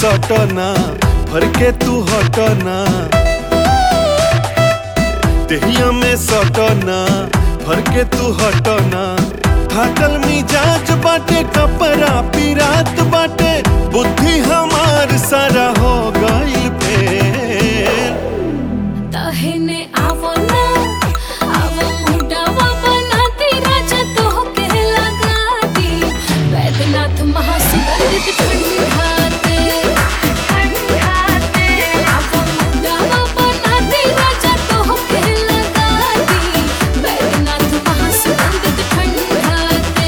सटना भर के तू हटना देहिया में सटना भर के तू हटना थाकल मिजाज बाटे कपड़ा पिरात बाटे बुद्धि हमार सारा हो गइल फेल तहने आवो ना आवो मुंडावा बनाती राजा तो के लगा दी वैद्यनाथ महासुगंधित ठंडाते ठंडाते आवो मुंडावा बनाती राजा तो के लगा दी वैद्यनाथ महासुगंधित ठंडाते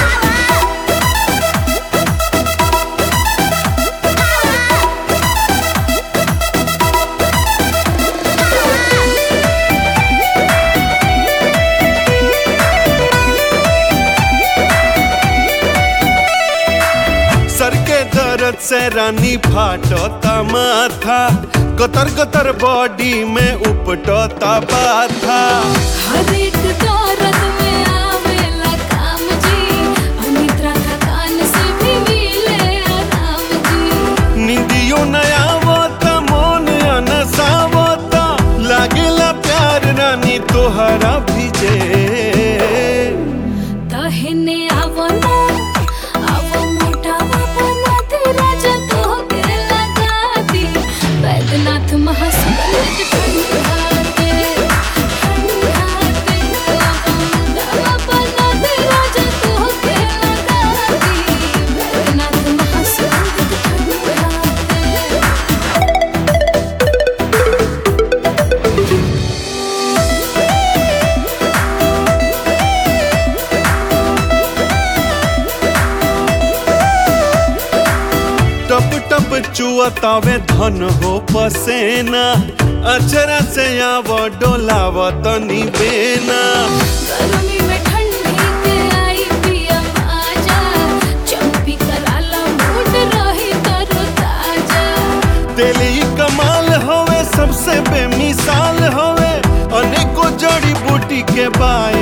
सर के दर्द से रानी फाटता माथा गतर गतर बॉडी में उपटता बाथा हर एक दौरत में आवेला काम जी अनिद्रा थकान से भी मिले आराम जी निंदियो नया आवता मन अनसावता लागेला प्यार रानी तोहरा भिजे तहने आवो ना आवो मोटावा बनाते राजा तो के लगा दी वैद्यनाथ महासुगंधित ठंडाते ठंडाते आवो मोटावा बनाते राजा तो के लगा दी वैद्यनाथ महासुगंधित ठंडाते टप टप चुअतावे धन हो पसेना अचरा से आव डोलाव तनी बेना गर्मी में ठंडी के आई पिया आजा चंपी कराला मूड रही तरो ताजा तेली कमाल होवे सबसे बेमिसाल होवे अनेको जड़ी बूटी के बाए